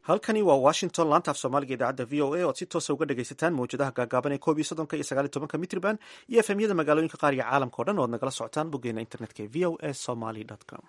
halkani waa washington laanta af soomaaliga idaacadda v o a oad si toosa uga dhegaysataan mawjadaha gaagaaban ee koob iyo soddonka iyo sagaal iyo tobanka mitrban iyo efemyada magaalooyinka qaar iyo caalamka o dhan oad nagala socotaan boggeena internetka ee v o a somaly com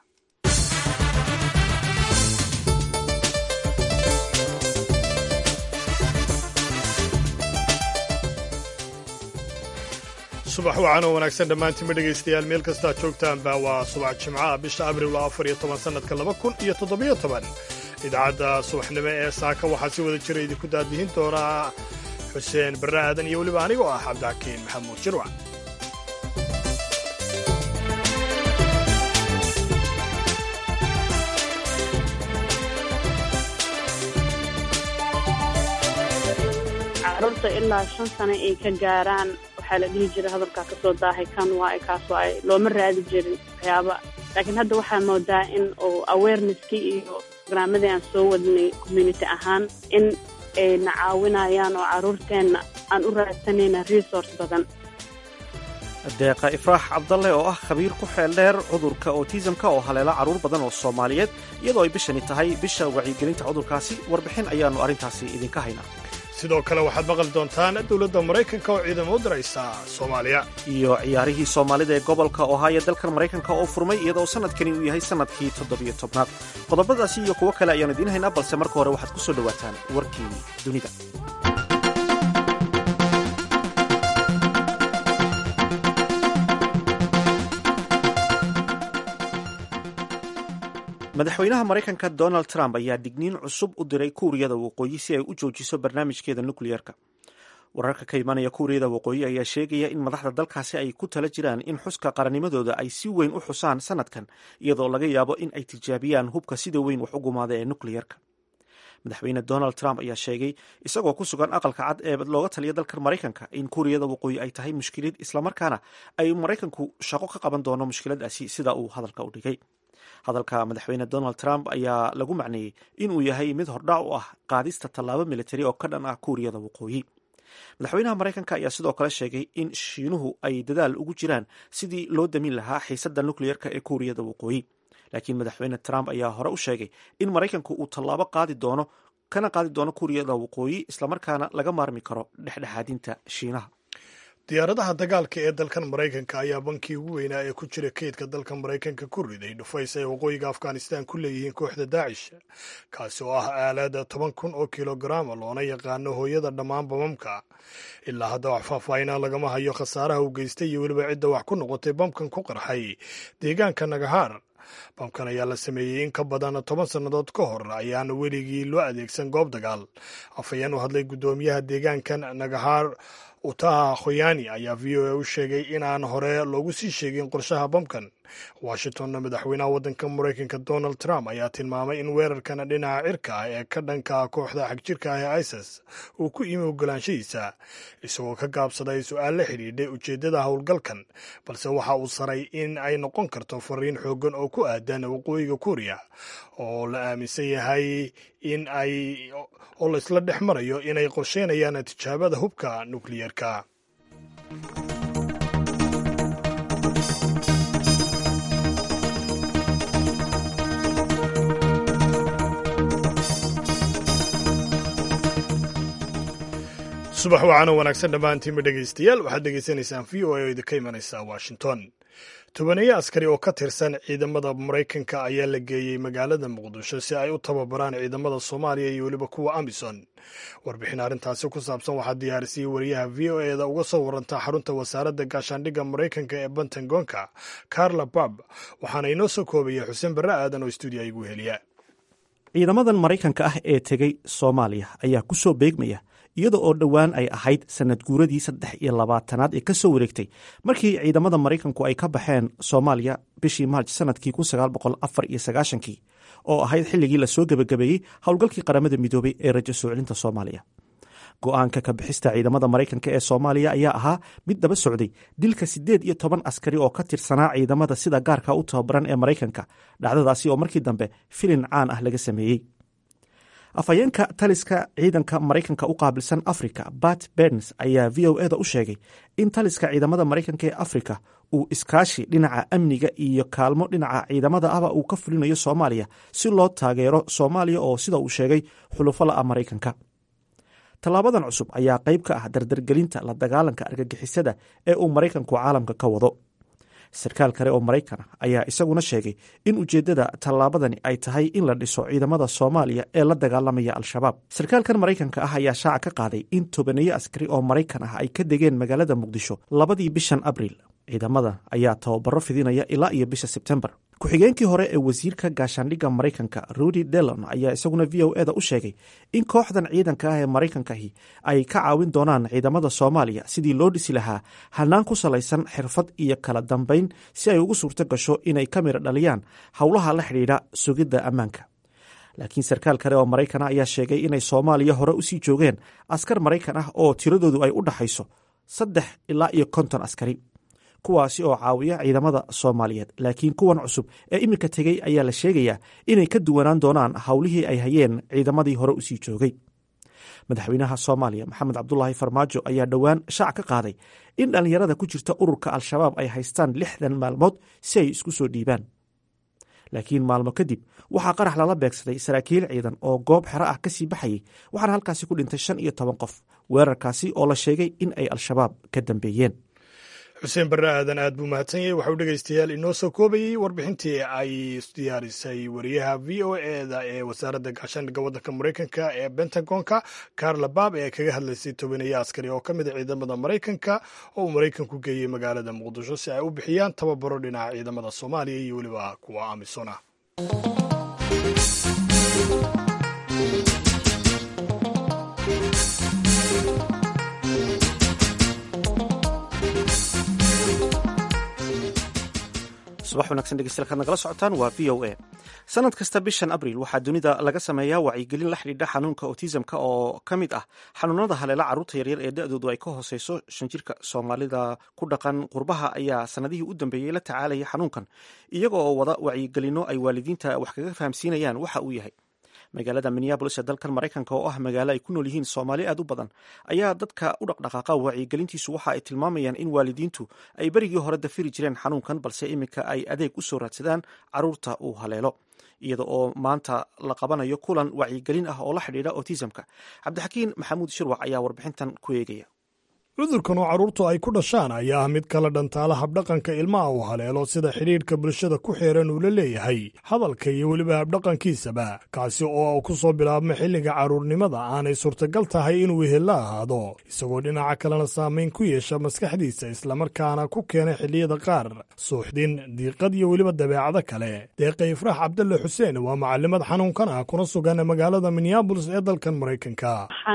subax wacan oo wanaagsan dhammaantiinba dhegaystayaal meel kastaa joogtaanba waa subax jimcaha bisha abril waa afar iyo toban sannadka laba kun iyo toddobiyo toban idaacadda subaxnimo ee saaka waxaa si wada jira idinku daadihin doonaa xuseen barre aadan iyo weliba anigoo ah cabdixakiin maxamuud jirwac carruurta ilaa shan sano ay ka gaaraan waxaa la dhihi jiray hadalkaa ka soo daahay kan waaye kaas waaye looma raadi jirin waxyaaba laakiin hadda waxaa moodaa in uu awareneskii iyo barnaamadii aan soo wadnay community ahaan in ay na caawinayaan oo carruurteenna aan u raadsanayna resource badan deeqa ifraax cabdalle oo ah khabiir ku xeel dheer cudurka otisamka oo haleela carruur badan oo soomaaliyeed iyadoo ay bishani tahay bisha wacyigelinta cudurkaasi warbixin ayaannu arrintaasi idinka haynaa sidoo kale waxaad maqli doontaan dowladda maraykanka oo ciidamo u diraysa soomaaliya iyo ciyaarihii soomaalida ee gobolka ohaayo dalkan maraykanka oo furmay iyadoo sannadkani uu yahay sannadkii toddobiyo tobnaad qodobadaasi iyo kuwo kale ayaanu idiin haynaa balse marka hore waxaad ku soo dhowaataan warkii dunida madaxweynaha maraykanka donald trump ayaa digniin cusub u diray kuuriyada waqooyi si ay u joojiso barnaamijkeeda nukliyeerka wararka ka imanaya kuuriyada waqooyi ayaa sheegaya in madaxda dalkaasi ay ku tala jiraan in xuska qarannimadooda ay si weyn u xusaan sanadkan iyadoo laga yaabo in ay tijaabiyaan hubka sida weyn wax u gumaada ee nukliyerka madaxweyne donald trump ayaa sheegay isagoo ku sugan aqalka cad ee looga taliya dalka maraykanka in kuuriyada waqooyi ay tahay mushkilad islamarkaana ay maraykanku shaqo ka qaban doono mushkiladaasi sida uu hadalka u dhigay hadalka madaxweyne donald trump ayaa lagu macneeyey inuu yahay mid hordhac u ah qaadista tallaabo militari oo ka dhan ah kuuriyada waqooyi madaxweynaha maraykanka ayaa sidoo kale sheegay in shiinuhu ay dadaal ugu jiraan sidii loo damin lahaa xiisadda nukliyerka ee kuuriyada waqooyi laakiin madaxweyne trump ayaa hore u sheegay in maraykanku uu tallaabo qaadi doono kana qaadi doono kuuriyada waqooyi islamarkaana laga maarmi karo dhexdhexaadinta shiinaha diyaaradaha dagaalka ee dalkan maraykanka ayaa bankii ugu weynaa ee ku jira keydka dalka maraykanka ku riday dhufays ay waqooyiga afghanistan ku leeyihiin kooxda daacish kaasi oo ah aalaada toban kun oo kilogaraama loona yaqaano hooyada dhammaan bamamka ilaa hadda wax faahfaahinaa lagama hayo khasaaraha uu geystay iyo weliba cidda wax ku noqotay bamkan ku qarxay deegaanka nagahaar bamkan ayaa la sameeyey in ka badan toban sannadood ka hor ayaana weligii loo adeegsan goob dagaal afhayeen u hadlay guddoomiyaha deegaankan nagahaar utaha khoyani ayaa v o a u sheegay inaan hore loogu sii sheegin qorshaha bamkan washingtonna madaxweynaha waddanka maraykanka donald trump ayaa tilmaamay in weerarkan dhinaca cirka ah ee ka dhanka kooxda xagjirka ah ee isis uu ku imi ogolaanshahiisa isagoo ka gaabsaday su-aal la xidhiidhay ujeeddada howlgalkan balse waxa uu saray in ay noqon karto fariin xooggan oo ku aadan waqooyiga kuuriya oo la aaminsan yahay in ay oo laisla dhex marayo inay qorsheynayaan tijaabada hubka nukliyeerka subax wacan oo wanaagsan dhammaantiinba dhegaystayaal waxaad dhegaysanaysaan v o a oo idinka imanaysa washington tobaneeye askari oo ka tirsan ciidamada maraykanka ayaa la geeyey magaalada muqdisho si ay u tababaraan ciidamada soomaaliya iyo weliba kuwa amison warbixin arrintaasi ku saabsan waxaa diyaarisayay wariyaha v o eda uga soo waranta xarunta wasaaradda gaashaandhigga maraykanka ee bantagonka carla bab waxaana inoo soo koobaya xuseen barre aadan oo stuudiya igu heliya ciidamadan maraykanka ah ee tegey soomaaliya ayaa ku soo beegmaya iyada oo dhowaan ay ahayd sanad guuradii saddex iyo labaatanaad ee ka soo wareegtay markii ciidamada maraykanku ay ka baxeen soomaaliya bishii maarj sanadkii kun sagaal boqol afar iyo sagaashankii oo ahayd xilligii lasoo gebagabeeyey howlgalkii qaramada midoobay ee rajo soo celinta soomaaliya go-aanka ka bixista ciidamada maraykanka ee soomaaliya ayaa ahaa mid daba socday dilka siddeed iyo toban askari oo ka tirsanaa ciidamada sida gaarka u tababaran ee maraykanka dhacdadaasi oo markii dambe filin caan ah laga sameeyey afhayeenka taliska ciidanka maraykanka u qaabilsan africa bat berns ayaa v o eda u sheegay in taliska ciidamada maraykanka ee africa uu iskaashi dhinaca amniga iyo kaalmo dhinaca ciidamada ahba uu ka fulinayo soomaaliya si loo taageero soomaaliya oo sida uu sheegay xulufo la'a maraykanka tallaabadan cusub ayaa qayb ka ah dardargelinta la dagaalanka argagixisada ee uu maraykanku caalamka ka wado sarkaal kale oo maraykan ah ayaa isaguna sheegay in ujeeddada tallaabadani ay tahay in la dhiso ciidamada soomaaliya ee la dagaalamaya al-shabaab sarkaalkan maraykanka ah ayaa shaaca ka qaaday in tobaneeyo askari oo maraykan ah ay ka degeen magaalada muqdisho labadii bishan abriil ciidamada ayaa tababaro fidinaya ilaa iyo bisha sebtembar ku-xigeenkii hore ee wasiirka gaashaandhigga maraykanka rudy delon ayaa isaguna v o eda u sheegay in kooxdan ciidanka ah ee maraykankahi ay ka caawin doonaan ciidamada soomaaliya sidii loo dhisi lahaa hanaan ku salaysan xirfad iyo kala dambayn si ay ugu suurto gasho inay ka mira dhaliyaan howlaha la xidhiidha sugidda ammaanka laakiin sarkaal kale oo maraykan ah ayaa sheegay inay soomaaliya hore usii joogeen askar maraykan ah oo tiradoodu ay u dhaxayso saddex ilaa iyo konton askari kuwaasi oo caawiya ciidamada soomaaliyeed laakiin kuwan cusub ee iminka tegey ayaa la sheegayaa inay ka duwanaan doonaan howlihii ay hayeen ciidamadii hore usii joogay madaxweynaha soomaaliya maxamed cabdulaahi farmaajo ayaa dhowaan shaac ka qaaday in dhallinyarada ku jirta ururka al-shabaab ay haystaan lixdan maalmood si ay isku soo dhiibaan laakiin maalmo kadib waxaa qarax lala beegsaday saraakiil ciidan oo goob xero ah kasii baxayay waxaana halkaasi ku dhintay shan iyo toban qof weerarkaasi oo la sheegay in ay al-shabaab ka dambeeyeen xuseen barre aadan aad buu mahadsan yahay waxau dhegaystayaal inoo soo koobayey warbixintii ay diyaarisay wariyaha v o eda ee wasaaradda gaashaandhigga waddanka maraykanka ee bentagonka carla baab ee kaga hadlaysay tobaneeye askari oo ka mid a ciidamada maraykanka oo uu maraykanku geeyey magaalada muqdisho si ay u bixiyaan tababaro dhinaca ciidamada soomaaliya iyo weliba kuwa amisom ah subax wanagsan dhegeystayaal kaad nagala socotaan waa v o a sanad kasta bishan abriil waxaa dunida laga sameeyaa wacyigelin la xidhiidha xanuunka otisamka oo ka mid ah xanuunada haleela carruurta yaryar ee da-doodu ay ka hooseyso shan jirka soomaalida ku dhaqan qurbaha ayaa sanadihii u dambeeyey la tacaalaya xanuunkan iyaga oo wada wacyigelino ay waalidiinta wax kaga fahamsiinayaan waxa uu yahay magaalada minneabolis ee dalkan maraykanka oo ah magaalo ay ku nool yihiin soomaali aad u badan ayaa dadka u dhaqdhaqaaqa wacyigelintiisu waxa ay tilmaamayaan in waalidiintu ay berigii hore dafiri jireen xanuunkan balse iminka ay adeeg u soo raadsadaan carruurta uu haleelo iyada oo maanta la qabanayo kulan wacyigelin ah oo la xidhiidha otisamka cabdixakiin maxamuud shirwac ayaa warbixintan ku eegaya cudurkan oo carruurtu ay ku dhashaan ayaa ah mid kala dhantaala habdhaqanka ilmaha uu haleelo sida xidhiidhka bulshada ku xeeran uu la leeyahay hadalka iyo weliba habdhaqankiisaba kaasi oo ku soo bilaabma xilliga carruurnimada aanay suurtagal tahay inuu wehella ahaado isagoo dhinaca kalena saamayn ku yeesha maskaxdiisa islamarkaana ku keena xilliyada qaar suuxdin diiqad iyo weliba dabeecado kale deeqa ifraax cabdalle xuseen waa macalimad xanuunkan ah kuna sugan magaalada minneabolis ee dalkan maraykanka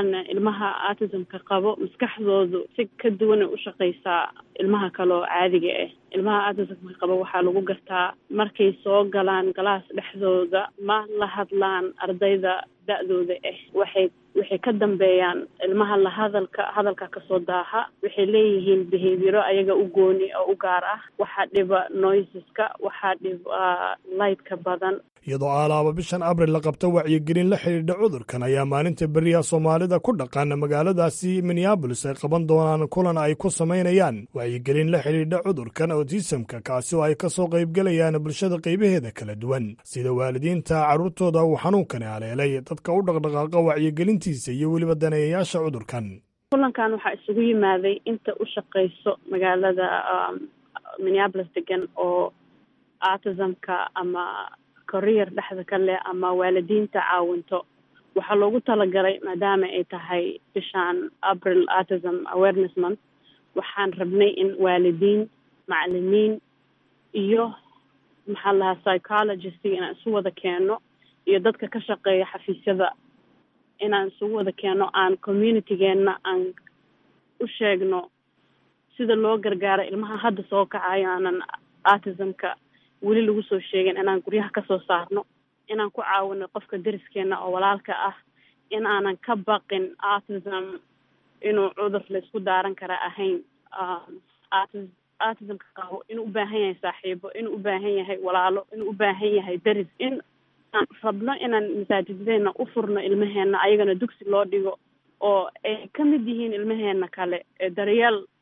si ka duwanay u shaqaysaa ilmaha kale oo caadiga ah ilmaha autismka qaba waxaa lagu gartaa markay soo galaan galaas dhexdooda ma la hadlaan ardayda da-dooda ah waxay waxay ka dambeeyaan ilmaha la hadalka hadalka kasoo daaha waxay leeyihiin behavioro ayaga u gooni oo u gaar ah waxaa dhiba noiseska waxaa dhiba lightka badan iyadoo aalaaba bishan abril la qabta wacyigelin la xidhiidha cudurkan ayaa maalinta beriya soomaalida ku dhaqan magaaladaasi minneabolis ay qaban doonaan kulan ay ku samaynayaan wacyigelin la xidhiidha cudurkan otisamka kaasi oo ay ka soo qaybgelayaan bulshada qaybaheeda kala duwan sida waalidiinta carruurtooda uu xanuunkani haleelay dadka u dhaqdhaqaaqa wacyigelintiisa iyo weliba daneeyayaasha cudurkan kulankan waxaa isugu yimaaday inta u shaqayso magaalada minneabolis degan oo autismka ama koriyar dhexda ka leh ama waalidiinta caawinto waxaa loogu talagalay maadaama ay tahay bishaan april autism awareness month waxaan rabnay in waalidiin macalimiin iyo maxaa lahaa psychologist inaan isu wada keeno iyo dadka ka shaqeeya xafiisyada inaan isugu wada keeno aan communitygeenna aan u sheegno sida loo gargaaro ilmaha hadda soo kacayo aanan autismka weli lagu soo sheegin inaan guryaha kasoo saarno inaan ku caawino qofka deriskeena oo walaalka ah in aanan ka baqin autism inuu cudur laysku daaran kara ahayn autismka qabo inuu u baahan yahay saaxiibo inuu u baahan yahay walaalo inuu u baahan yahay deris in aan rabno inaan masaajidadeena u furno ilmaheena ayagana dugsi loo dhigo oo ay ka mid yihiin ilmaheena kale ee daryeel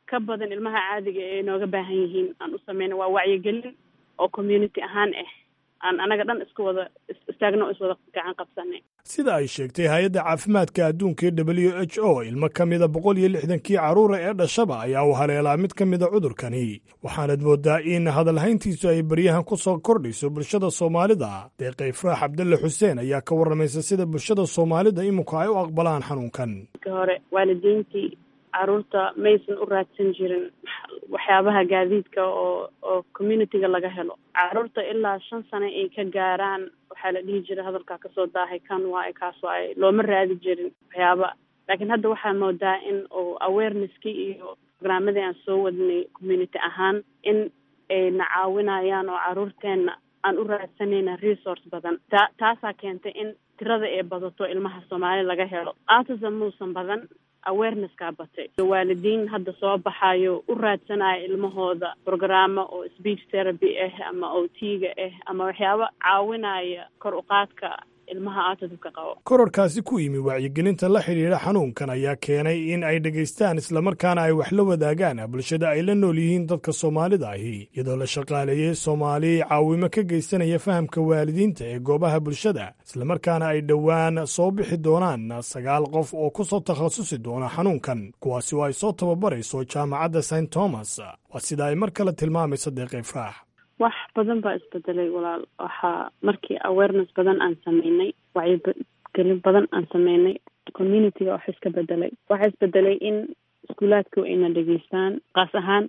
ka badan ilmaha caadiga ee nooga baahan yihiin aan u sameyna waa wacyigelin oo community ahaan ah aan anaga dhan isku wada istaagno iswada gacan qabsanay sida ay sheegtay hay-adda caafimaadka adduunka ee w h o ilmo ka mida boqol iyo lixdankii carruura ee dhashaba ayaa u haleelaa mid ka mida cudurkani waxaanad mooddaa in hadalhayntiisu ay baryahan ku soo kordhayso bulshada soomaalida deeqay ifraax cabdalle xuseen ayaa ka warramaysa sida bulshada soomaalida iminku ay u aqbalaan xanuunkan ka hore waalidiintii carruurta maysan u raadsan jirin waxyaabaha gaadiidka oo oo communityga laga helo carruurta ilaa shan sano ay ka gaaraan waxaa la dhihi jiray hadalkaa kasoo daahay kan waaye kaas waaye looma raadi jirin waxyaaba laakiin hadda waxaa moodaa in uu awareness-ki iyo programmadii aan soo wadnay community ahaan in ay na caawinayaan oo carruurteenna aan u raadsanayna resource badan ta taasaa keentay in tirada ay badato ilmaha soomaali laga helo autism muusan badan awareness-kaa batay waalidiin hadda soo baxayo u raadsanaya ilmahooda programmo oo speech therapy ah ama o t-ga ah ama waxyaabo caawinaya kor u qaadka ilmaha autismka qabo kororkaasi ku yimi wacyigelinta la xidhiidha xanuunkan ayaa keenay in ay dhegaystaan islamarkaana ay wax la wadaagaan bulshada ay la nool yihiin dadka soomaalida ahi iyadoo la shaqaaleeyey soomaali caawimo ka geysanaya fahamka waalidiinta ee goobaha bulshada islamarkaana ay dhowaan soo bixi doonaan sagaal qof oo ku soo takhasusi doona xanuunkan kuwaasi oo ay soo tababarayso jaamacadda st thomas waa sida ay mar kale tilmaamayso deeq ifraax wax badan baa isbedelay walaal waxaa markii awareness badan aan sameynay wacyigelin badan aan sameynay communityga wax iska bedelay waxaa isbedelay in iskuulaadku ayna dhegeystaan kaas ahaan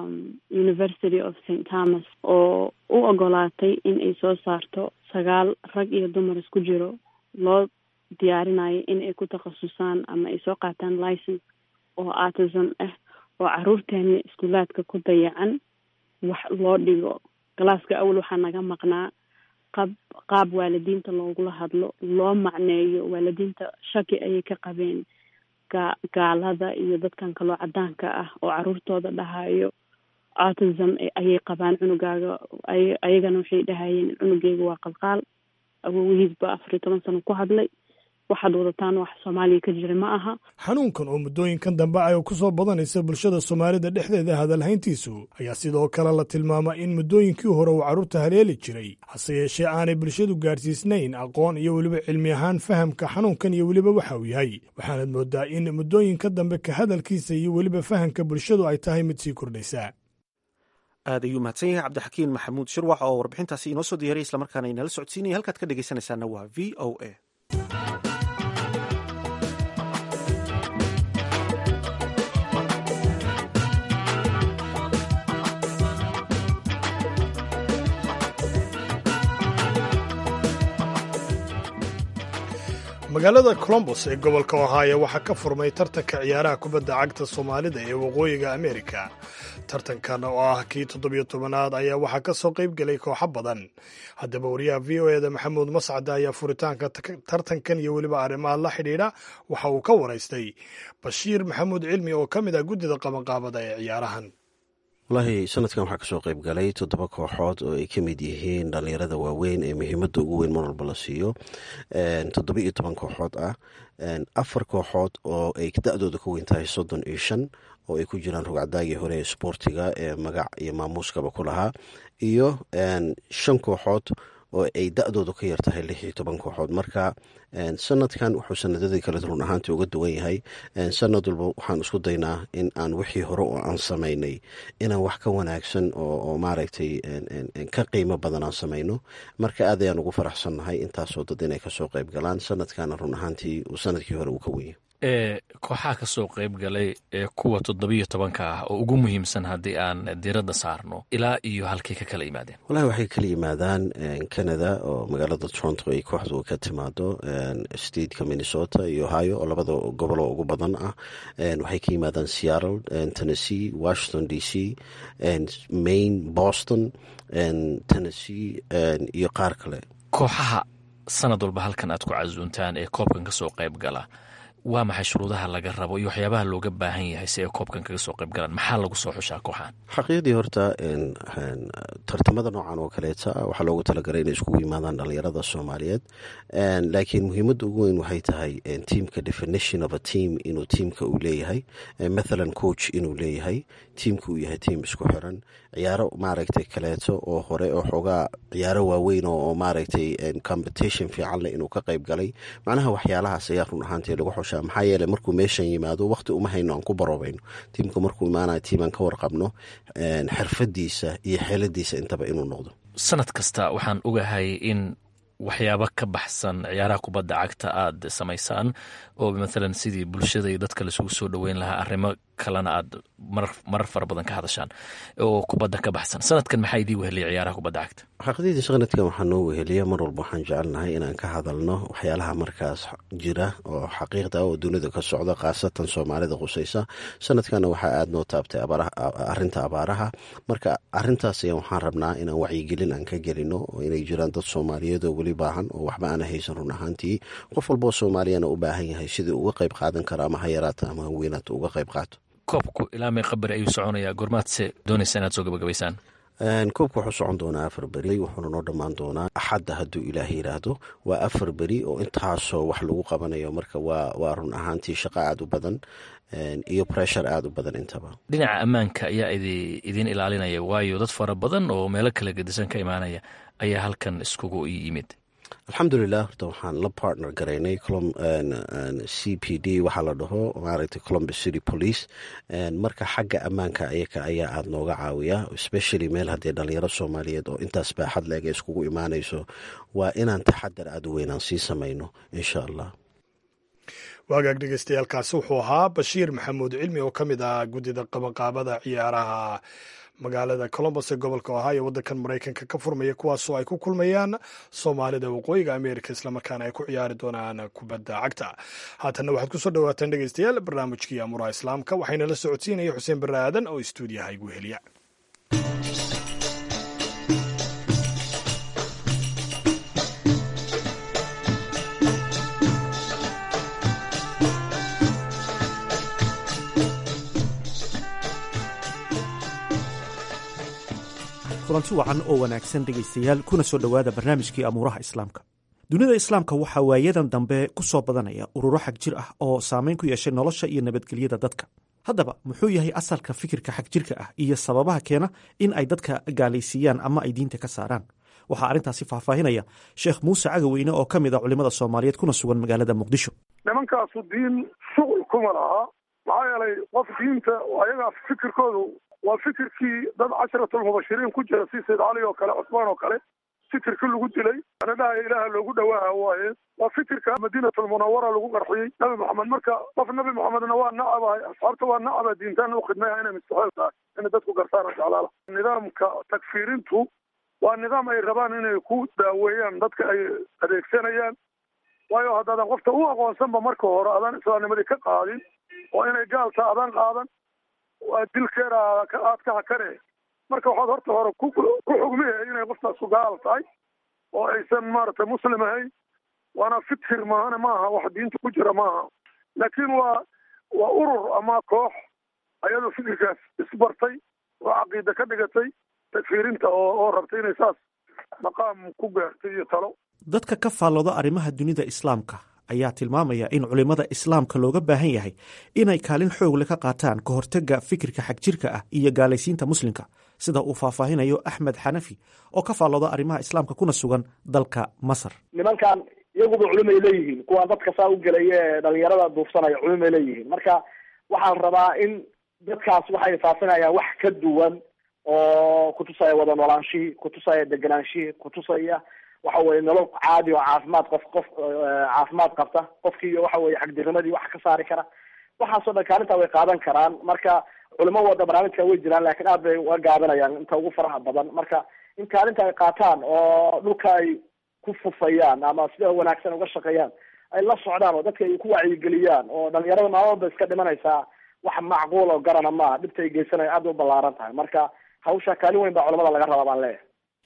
university of st thomas oo u ogolaatay in ay soo saarto sagaal rag iyo dumar isku jiro loo diyaarinayo in ay ku takhasusaan ama ay soo qaataan license oo autism ah oo caruurteena iskuulaadka ku dayacan wax loo dhigo galaaska awal waxaa naga maqnaa qab qaab waalidiinta loogula hadlo loo macneeyo waalidiinta shaki ayay ka qabeen ga gaalada iyo dadkan kaloo cadaanka ah oo caruurtooda dhahayo autism ayay qabaan cunugaaga ay ayagana waxay dhahayeen cunugeyga waa qalqaal awowihiisba afar iyo toban sano ku hadlay waxaad wadataan wax soomaaliya ka jira ma aha xanuunkan oo muddooyinkan dambe ay ku soo badanaysa bulshada soomaalida dhexdeeda hadalhayntiisu ayaa sidoo kale la tilmaama in muddooyinkii hore uu carruurta haleeli jiray hase yeeshee aanay bulshadu gaadhsiisnayn aqoon iyo weliba cilmi ahaan fahamka xanuunkan iyo weliba waxa uu yahay waxaanad mooddaa in muddooyinka dambe ka hadalkiisa iyo weliba fahamka bulshadu ay tahay mid sii kordhaysa aad ayuu mahadsan yahay cabdixakiin maxamuud shirwax oo warbixintaasi inoo soo diyaray islamarkaana inala socodsiinaya halkaad ka dhegeysanaysaana waa v o a magaalada colombos ee gobolka ohaayo waxaa ka furmay tartanka ciyaaraha kubadda cagta soomaalida ee waqooyiga amerika tartankan oo ah kii toddobiyo tobanaad ayaa waxaa ka soo qayb gelay kooxo badan haddaba wariyaha v o eda maxamuud mascade ayaa furitaanka tartankan iyo weliba arrimaha la xidhiidha waxa uu ka waraystay bashiir maxamuud cilmi oo ka mid ah guddida qabanqaabada ee ciyaarahan wallaahi sanadkan waxaa kasoo qayb galay toddoba kooxood oo ay ka mid yihiin dhallinyarada waaweyn ee muhiimadda ugu weyn mar walba la siiyo toddoba iyo toban kooxood ah afar kooxood oo ay da-dooda ka weyn tahay soddon iyo shan oo ay ku jiraan rugcadaagii hore ee sboortiga ee magac iyo maamuuskaba ku lahaa iyo shan kooxood oo ay da-doodu ka yar tahay lix iyo toban kooxood marka sanadkan wuxuu sanadadii kale run ahaantii uga duwan yahay sanad walba waxaan isku daynaa in aan wixii hore oo aan samaynay inaan wax ka wanaagsan oo maaragtay ka qiimo badan aan samayno marka aad ayaan ugu faraxsannahay intaasoo dad inay kasoo qayb galaan sanadkana run ahaantii uu sanadkii hore uu ka wenya ee kooxaha ka soo qayb galay ee kuwa toddobiyo tobanka ah oo ugu muhiimsan haddii aan diradda saarno ilaa iyo halkay ka kala yimaadeen wallahi waxay kala yimaadaan canada oo magaalada toronto ay kooxdu ka timaado stateka minnesota iyo ohio oo labada gobolo ugu badan ah waxay ka yimaadaan seattle tennessee washington d c maine boston tennessee iyo qaar kale kooxaha sanad walba halkan aad ku casuuntaan ee koobkan ka soo qayb gala waa maxay shuruudaha laga rabo iyo waxyaabaha looga baahan yahay si ay koobkan kaga soo qayb galaan maxaa lagu soo xushaa kooxan xaqiiqdii horta tartamada noocan oo kaleeta waxaa loogu talagalay inay iskugu yimaadaan dhalinyarada soomaaliyeed laakiin muhiimadda ugu weyn waxay tahay tiamka definition of a team inuu tiamka uu leeyahay mathalan coach inuu leeyahay tiamka uu yahay tiam isku xiran ciyaaro maaragtay kaleeto oo hore oo xoogaa ciyaaro waaweyn oo maaragtay competition fiican leh inuu ka qayb galay macnaha waxyaalahaas ayaa run ahaantii lagu xushaa maxaa yeeley markuu meeshan yimaado waqti uma hayno aan ku baroobayno tiimka markuu imaanayo tiim aan ka warqabno xirfadiisa iyo xeeladiisa intaba inuu noqdo sanad kasta waxaan ogahay in waxyaabo ka baxsan ciyaaraha kubadda cagta aad samaysaan oo mathalan sidii bulshada iyo dadka laisugu soo dhoweyn lahaa arrimo kalena aad marar fara badan ka hadashaan oo kubadda ka baxsan sanadkan maxaa idii weheliya ciyaaraha kubadda cagta xaqiiqdii sanadkan waxaa noo weheliya mar walba waxaan jecelnahay inaan ka hadalno waxyaalaha markaas jira oo xaqiiqda oo dunida ka socda khaasatan soomaalida qusaysa sanadkana waxaa aada noo taabtay arinta abaaraha marka arintaas ayaa waxaan rabnaa inaan wacyigelin aan ka gelino oo inay jiraan dad soomaaliyeed oo weli baahan oo waxba aana haysan run ahaantii qof walboo soomaaliyana u baahan yahay sidii uga qayb qaadan kara ama ha yaraata ama ha weynaata uga qayb qaato koobku ilaa mee qabari ayuu soconayaa goormaadse doonaysa inaad soo gabagabaysaan koobka wuxuu socon doonaa afar beri wuxuuna noo dhammaan doonaa axadda hadduu ilaah yidhaahdo waa afar beri oo intaasoo wax lagu qabanayo marka waa waa run ahaantii shaqo aada u badan iyo pressure aada u badan intaba dhinaca ammaanka ayaa idiin ilaalinaya waayo dad fara badan oo meelo kala gedisan ka imaanaya ayaa halkan iskugu yimid alxamdulilah horta waxaan la partner garaynay c p d waxaa la dhaho maaragtay columbus city police marka xagga ammaanka ayaka ayaa aada nooga caawiya especially meel haddii dhalinyaro soomaaliyeed oo intaas baaxad leeg ay iskugu imaanayso waa inaan taxadar aada u weynaan sii samayno insha allah waagaag dhegeystayaaalkaasi wuxuu ahaa bashiir maxamuud cilmi oo ka mid ah guddida qabanqaabada ciyaaraha magaalada colombos ee gobolka ohio waddankan maraykanka ka furmaya kuwaasoo ay ku kulmayaan soomaalida waqooyiga america islamarkaana ay ku ciyaari doonaan kubadda cagta haatanna waxaad kusoo dhawaataan dhegeystayaal barnaamijkii amuraha islaamka waxayna la socodsiinaya xuseen barre aadan oo istuudiyaha igu heliya kulanti wacan oo wanaagsan dhegaystayaal kuna soo dhowaada barnaamijkii amuuraha islaamka dunida islaamka waxaa waayadan dambe ku soo badanaya ururo xag jir ah oo saamayn ku yeeshay nolosha iyo nabadgelyada dadka haddaba muxuu yahay asalka fikirka xag jirka ah iyo sababaha keena in ay dadka gaalaysiiyaan ama ay diinta ka saaraan waxaa arrintaasi faahfaahinaya sheekh muuse cagaweyne oo ka mid a culimada soomaaliyeed kuna sugan magaalada muqdisho nimankaasu diin shuqul kuma laha maxaa yeelay qof diinta ayagaa fikirkoodu waa fikirkii dad casharatulmubashiriin ku jira si sayd cali oo kale cusmaan oo kale fikirkii lagu dilay anadhaha ilaaha loogu dhawaaha waaye waa fikirka madiinatulmunawara lagu qarxiyey nabi maxamed marka qof nabi maxamedna waa nacabahay asxaabta waa nacaba diintaan u khidmaya inay mustaxeel tahay inay dadku gartaan jeclaala nidaamka takfiirintu waa nidaam ay rabaan inay ku daaweeyaan dadka ay adeegsanayaan waayo haddaadan qofta u aqoonsanba marka hore adaan islaamnimadii ka qaadin oo inay gaalta adaan qaadan waa dilkeeda aad ka hakane marka waxaad horta hore ku xugmihe inay qoftaasu gaal tahay oo aysan maaragtay muslim ahayn waana fikir maahane maaha wax diinta ku jira maaha laakiin waa waa urur ama koox ayadoo fikirkaas isbartay oo caqiida ka dhigatay takfiirinta oo oo rabtay inay saas maqaam ku gaartay iyo talo dadka ka faallooda arrimaha dunida islaamka ayaa tilmaamaya in culimmada islaamka looga baahan yahay inay kaalin xoogle ka qaataan ka hortagga fikirka xagjirka ah iyo gaalaysiinta muslimka sida uu faahfaahinayo axmed xanafi oo ka faallooda arrimaha islaamka kuna sugan dalka masar nimankan iyaguba culimay leeyihiin kuwaan dadka saa u gelaya ee dhalinyarada duufsanaya culimay leeyihiin marka waxaan rabaa in dadkaas waxay faafinayaan wax ka duwan oo kutusaya wada noolaanshihii kutusaya deganaanshihii kutusaya waxa weye nolol caadi oo caafimaad qof qof caafimaad qabta qofkii waxa weye xagdirnimadii wax ka saari kara waxaasoo dhan kaalintaa way qaadan karaan marka culimo wada barnaamijka way jiraan laakiin aad bay uga gaabinayaan inta ugu faraha badan marka in kaalinta ay qaataan oo dhulka ay ku fufayaan ama sida wanaagsan uga shaqeeyaan ay la socdaan oo dadka ay ku wacyigeliyaan oo dhalinyarada maalmoodba iska dhimanaysaa wax macquul oo garana maaha dhibta ay geysanaya aad u ballaaran tahay marka hawsha kaalin weyn baa culamada laga rabaa baan leeyahay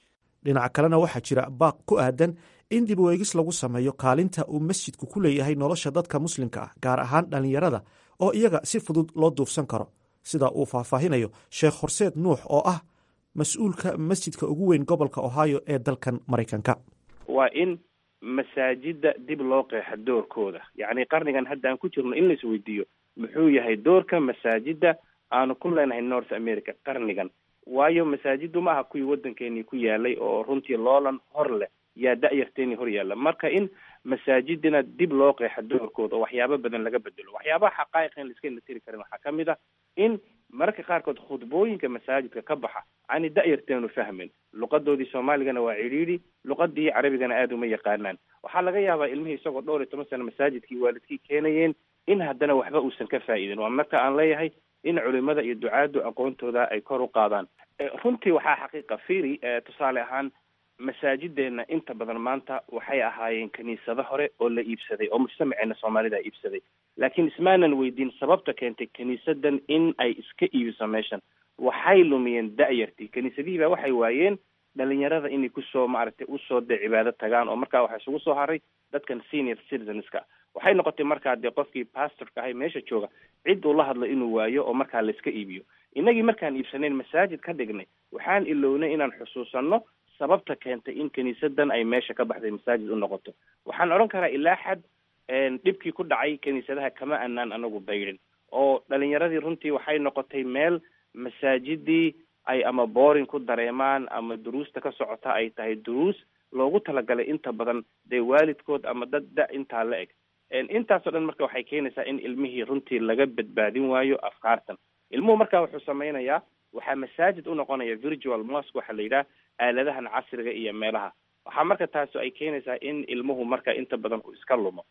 dhinaca kalena waxaa jira baaq ku aadan in dib u eegis lagu sameeyo kaalinta uu masjidku ku leeyahay nolosha dadka muslimka ah gaar ahaan dhallinyarada oo iyaga si fudud loo duufsan karo sida uu faahfaahinayo sheekh horseed nuux oo ah mas-uulka masjidka ugu weyn gobolka ohio ee dalkan maraykanka waa in masaajida dib loo qeexa doorkooda yacni qarnigan hadda aan ku jirno in lais weydiiyo muxuu yahay doorka masaajida aanu ku leenahay north america qarnigan waayo masaajidu ma aha kuwii waddankeenii ku yaalay oo runtii loolan hor leh yaa da-yarteenii hor yaalla marka in masaajidina dib loo qeexa doorkooda oo waxyaabo badan laga bedelo waxyaabaha xaqaa'iqa in laiska tiri karin waxaa ka mid a in mararka qaarkood khudbooyinka masaajidka ka baxa ani da-yarteenu fahmin luqadoodii soomaaligana waa cidhiidhi luqadii carabigana aada uma yaqaanaan waxaa laga yaabaa ilmihii isagoo dhowr iyo toban sano masaajidkii waalidkii keenayeen in haddana waxba uusan ka faa'iidin waa marka aan leeyahay in culimada iyo ducaadu aqoontooda ay kor u qaadaan runtii waxaa xaqiiqa firi tusaale ahaan masaajideena inta badan maanta waxay ahaayeen kiniisado hore oo la iibsaday oo mujtamaceena soomaalida iibsaday laakiin ismaanan weydiin sababta keentay kiniisadan in ay iska iibiso meeshan waxay lumiyeen da-yartii kiniisadihii baa waxay waayeen dhalinyarada inay kusoo maaragtay usoo dee cibaado tagaan oo markaa waxaa isugu soo haray dadkan senior citizenska waxay noqotay markaa dee qofkii pastorka ahay meesha jooga cid uu la hadlo inuu waayo oo markaa layska iibiyo innagii markaan iibsanayn masaajid ka dhignay waxaan ilownay inaan xusuusanno sababta keentay in kiniisadan ay meesha ka baxday masaajid u noqoto waxaan odhan karaa ilaa xad dhibkii ku dhacay kiniisadaha kama anaan anagu baydhin oo dhalinyaradii runtii waxay noqotay meel masaajidii ay ama booring ku dareemaan ama duruusta ka socota ay tahay duruus loogu talagalay inta badan dee waalidkood ama dad da intaa la eg intaasoo dhan marka waxay keenaysaa in ilmihii runtii laga badbaadin waayo afkaartan ilmuhu marka wuxuu sameynayaa waxaa masaajid u noqonaya virtual mosque waxaa la yidhaha aaladahan casriga iyo meelaha waxaa marka taasi ay keenaysaa in ilmuhu marka inta badan uu iska lumo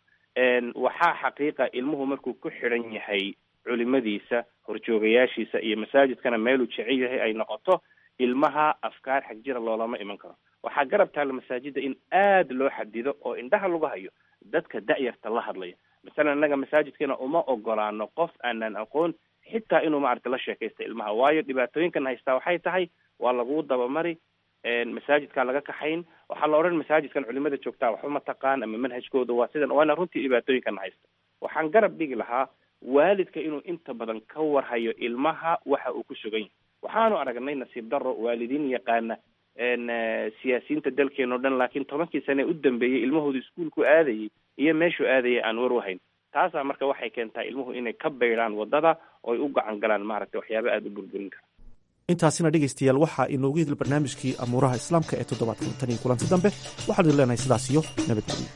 waxaa xaqiiqa ilmuhu markuu ku xidhan yahay culimadiisa horjoogayaashiisa iyo masaajidkana meeluu jecel yahay ay noqoto ilmaha afkaar xagjira loolama iman karo waxaa garab taalla masaajida in aada loo xadido oo indhaha lagu hayo dadka da-yarta la hadlaya masalan innaga masaajidkeena uma ogolaano qof aanan aqoon xitaa inuu maaragta la sheekaysta ilmaha waayo dhibaatooyinkan haystaa waxay tahay waa laguu dabamari masaajidkaa laga kaxayn waxaa la odhan masaajidkan culimada joogtaa waxba ma taqaan ama manhajkooda waa sidan waana runtii dhibaatooyinkan haysta waxaan garab dhigi lahaa waalidka inuu inta badan ka warhayo ilmaha waxa uu ku sugan yahay waxaanu aragnay nasiib daro waalidiin yaqaana siyaasiyiinta dalkeena o dhan laakiin tobankii sane u dambeeyey ilmahooda iskuolku aadayay iyo meeshuu aadayay aan war wahayn taasaa marka waxay keentaa ilmuhu inay ka baydhaan waddada ooy u gacan galaan maaragtay waxyaaba aada u burburin kara intaasina dhegaystayaal waxaa inoogu hidil barnaamijkii amuuraha islaamka ee toddobaadkan tan iyo kulanti dambe waxaan idin leenahay sidaas iyo nabadgelyo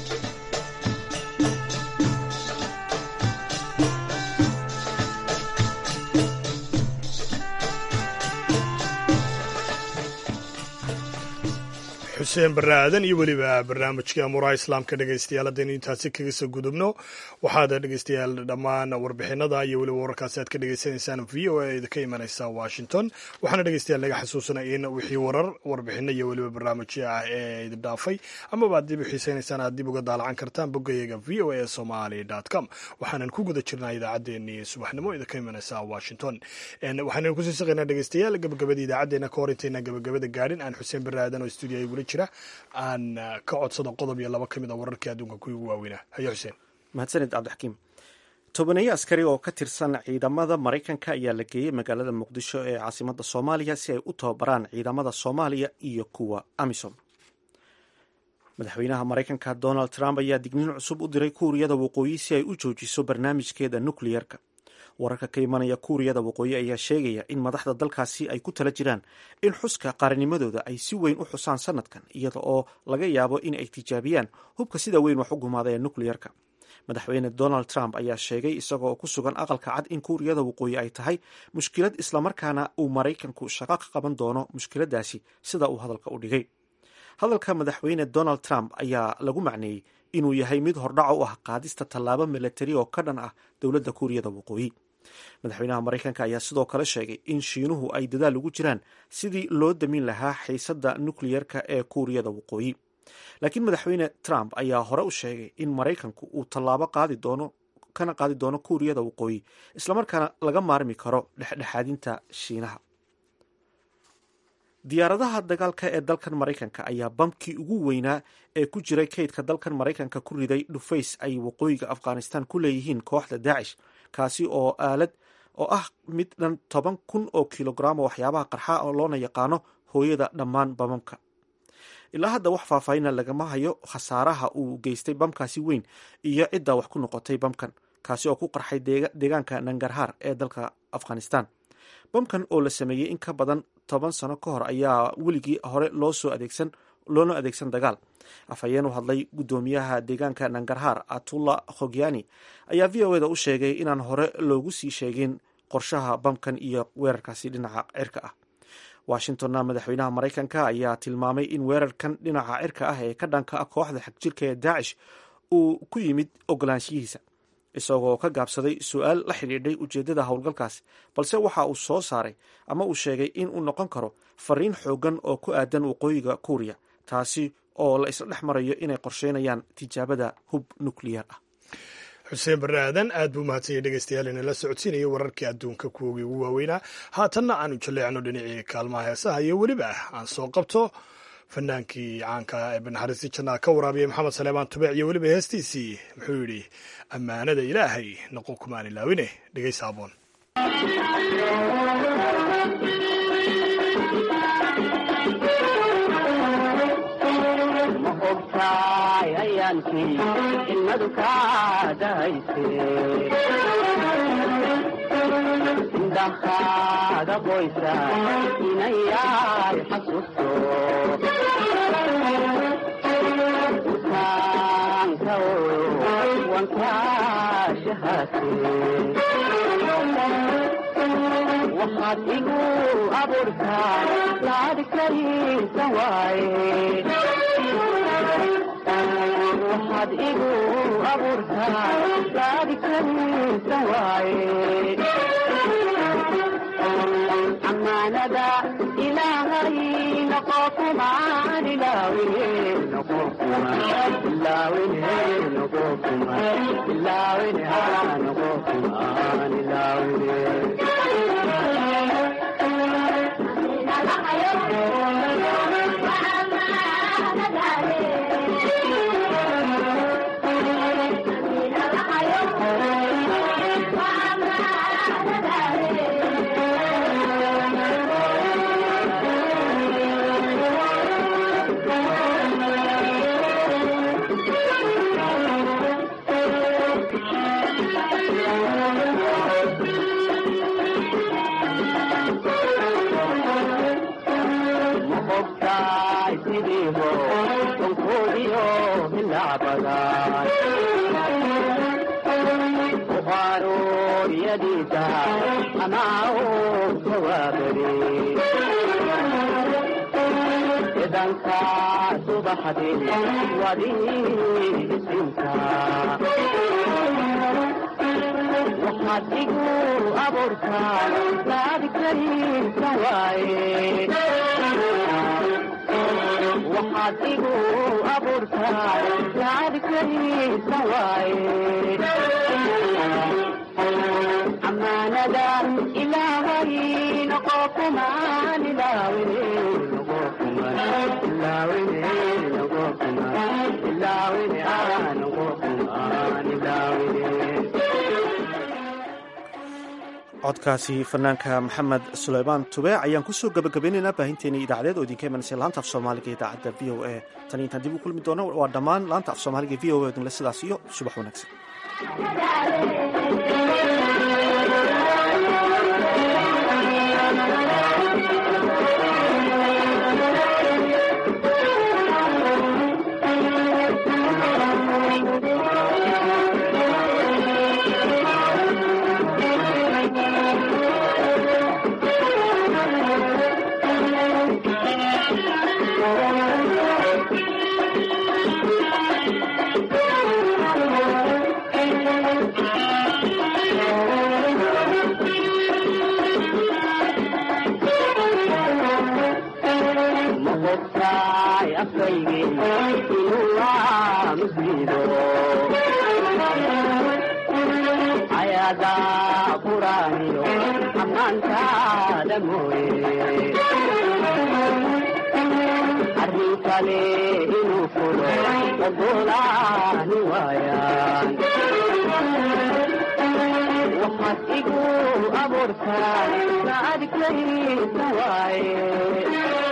xuseen barre aadan iyo weliba barnaamijkii amuuraha islaamka dhegaystayaal haddaynu intaasi kaga soo gudubno waxaad dhegaystayaal dhammaan warbixinada iyo weliba wararkaasi aad ka dhegaysanaysaan v o a idinka imanaysa washington waxaana dhegaystayaal naga xasuusanaya in wixii warar warbixino iyo weliba barnaamijyo ah ee idin dhaafay amaba aad dib u xiisaynaysaan aad dib uga daalacan kartaan boggayaga v o a somaly com waxaanan ku guda jirnaa idaacaddeenii subaxnimo idinka imanaysa washington waxaannu kusii saqaynaa dhegaystayaal gabagabada idaacaddeenna ka hor intayna gabagabada gaadhin aan xuseen barre aadan oo stuudiyo gula jira aan ka codsado qodob iyo laba ka mid a wararkii adduunka kuwii ugu waaweynaa hayo xuseen mahadsanid cabdixakiim tobaneeyo askari oo ka tirsan ciidamada maraykanka ayaa la geeyey magaalada muqdisho ee caasimadda soomaaliya si ay u tababaraan ciidamada soomaaliya iyo kuwa amisom madaxweynaha maraykanka donald trump ayaa digniin cusub u diray kuuriyada waqooyi si ay u joojiso barnaamijkeeda nukliyerka wararka ka imanaya kuuriyada waqooyi ayaa sheegaya in madaxda dalkaasi ay ku tala jiraan in xuska qaaranimadooda ay si weyn u xusaan sanadkan iyada oo laga yaabo in ay tijaabiyaan hubka sida weyn wax u gumaada ee nukliyerka madaxweyne donald trump ayaa sheegay isagoo ku sugan aqalka cad in kuuriyada waqooyi ay tahay mushkilad islamarkaana uu maraykanku shaqo ka qaban doono mushkiladaasi sida uu hadalka u dhigay hadalka madaxweyne donald trump ayaa lagu macneeyey inuu yahay mid hordhaco u ah qaadista tallaabo milatari oo ka dhan ah dowladda kuuriyada waqooyi madaxweynaha maraykanka ayaa sidoo kale sheegay in shiinuhu ay dadaal ugu jiraan sidii loo damin lahaa xiisadda nukliyerka ee kuuriyada waqooyi laakiin madaxweyne trump ayaa hore u sheegay in maraykanku uu tallaabo qaadi doono kana qaadi doono kuuriyada waqooyi islamarkaana laga maarmi karo dhexdhexaadinta shiinaha diyaaradaha dagaalka ee dalkan maraykanka ayaa bamkii ugu weynaa ee ku jiray kaydka dalkan maraykanka ku riday dhufays ay waqooyiga afghanistan ku leeyihiin kooxda daacish kaasi oo aalad oo ah mid dhan toban kun oo kilograam oo waxyaabaha qarxa oo loona yaqaano hooyada dhammaan bamamka ilaa hadda wax faahfaahina lagama hayo khasaaraha uu geystay bamkaasi weyn iyo cidda wax ku noqotay bamkan kaasi oo ku qarxay deegaanka nangarhar ee dalka afghanistan bamkan oo la sameeyey in ka badan toban sano ka hor ayaa weligii hore loo soo adeegsan loona adeegsan dagaal afhayeen u hadlay guddoomiyaha deegaanka nangarhar atullah khogyani ayaa v o eda u sheegay inaan hore loogu sii sheegin qorshaha bamkan iyo weerarkaasi dhinaca cirka ah washingtonna madaxweynaha maraykanka ayaa tilmaamay in weerarkan dhinaca cirka ah ee ka dhanka ah kooxda xagjirka ee daacish uu ku yimid ogolaanshihiisa isagoo ka gaabsaday su-aal la xidhiidhay ujeeddada howlgalkaas balse waxa uu soo saaray ama uu sheegay in uu noqon karo fariin xoogan oo ku aadan waqooyiga kuuriya taasi oo la isla dhex marayo inay qorsheynayaan tijaabada hub nukliyar ah xuseen barre aadan aad buu mahadsanyay dhegeystayaal inala socodsiinayay wararkii adduunka kuwogii ugu waaweynaa haatanna aanu jaleecno dhinacii kaalmaha heesaha iyo weliba aan soo qabto fanaankii caanka ee banaxariisti jannaa ka waraabiyay maxamed saleebaan tubeec iyo weliba heestiisii muxuu yidhi ammaanada ilaahay noqon kumaan ilaawine dhegeysa aboon ma ogtaay ayaankii ilmadu kaa dahayse indhahaaga qoysa inayaay xasuusto utaanka wankaa shahaate waxaad igu abuurtaa laadikaysa waaye waxaad igu abuurtaa laadikaysa waaye amaanada ilaahay noqo kumaan ilaawine noqo kumaan ilaawine noqo kumaan ilaawine haa noqo kumaan ilaawine danka subaxdii wadiisinka waxaad igu abuurtaa laadikaysa waaye waxaad igu abuurtaa laadikaysa waaye amaanada ilaahay noqo kumaan ilaawine noqo kumaan ilaawine noqo kumaan ilaawine ah noqo kumaan ilaawine codkaasi fanaanka maxamed suleymaan tube ayaan kusoo gabagabeynaynaa baahinteena idaacadeed oo idinka imanaysa laanta af soomaaliga idaacadda v o a tan intaan dib u kulmi doono waa dhammaan laanta af soomaaliga v o a dinle sidaas iyo subax wanaagsan ma ogtaay afkaygii inuu waa muslido ayaada quraaniyo ammaantaada mooye kale inuu fulo ogolaani waayaan waxaad igu abuurtaa saadkaysa waaye